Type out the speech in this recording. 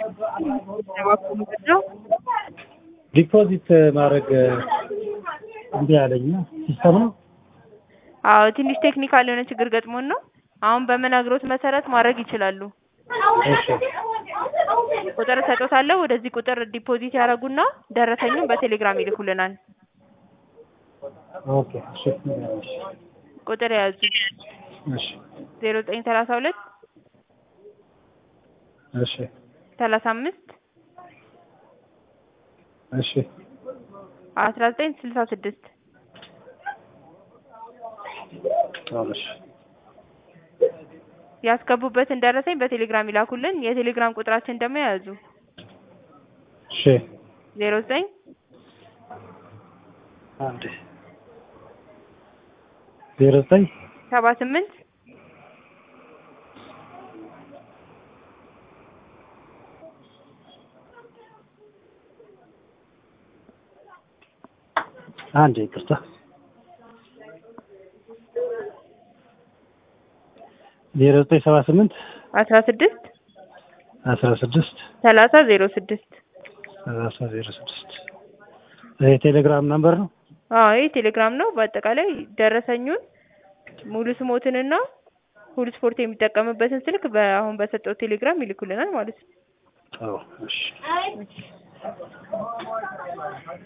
ነው ዲፖዚት ማድረግ እንዲ ያለኝ ሲስተም ነው። አዎ ትንሽ ቴክኒካል የሆነ ችግር ገጥሞን ነው። አሁን በምነግሮት መሰረት ማድረግ ይችላሉ። እሺ ቁጥር እሰጦታለሁ። ወደዚህ ቁጥር ዲፖዚት ያደርጉና ደረሰኙን በቴሌግራም ይልኩልናል። ኦኬ እሺ እሺ ቁጥር የያዙ እሺ ዜሮ ዘጠኝ ሰላሳ ሁለት እሺ ሰላሳ አምስት እሺ አስራ ዘጠኝ ስልሳ ስድስት እሺ ያስገቡበትን ደረሰኝ በቴሌግራም ይላኩልን። የቴሌግራም ቁጥራችን ደግሞ የያዙ እሺ ዜሮ ዘጠኝ አንድ ዜሮ ዘጠኝ ሰባ ስምንት አንድ ይቅርታ ዜሮ ዘጠኝ ሰባ ስምንት አስራ ስድስት አስራ ስድስት ሰላሳ ዜሮ ስድስት ሰላሳ ዜሮ ስድስት ይሄ ቴሌግራም ነምበር ነው። አዎ ይህ ቴሌግራም ነው። በአጠቃላይ ደረሰኙን ሙሉ ስሞትንና ሁሉ ስፖርት የሚጠቀምበትን ስልክ በአሁን በሰጠው ቴሌግራም ይልኩልናል ማለት ነው። አዎ እሺ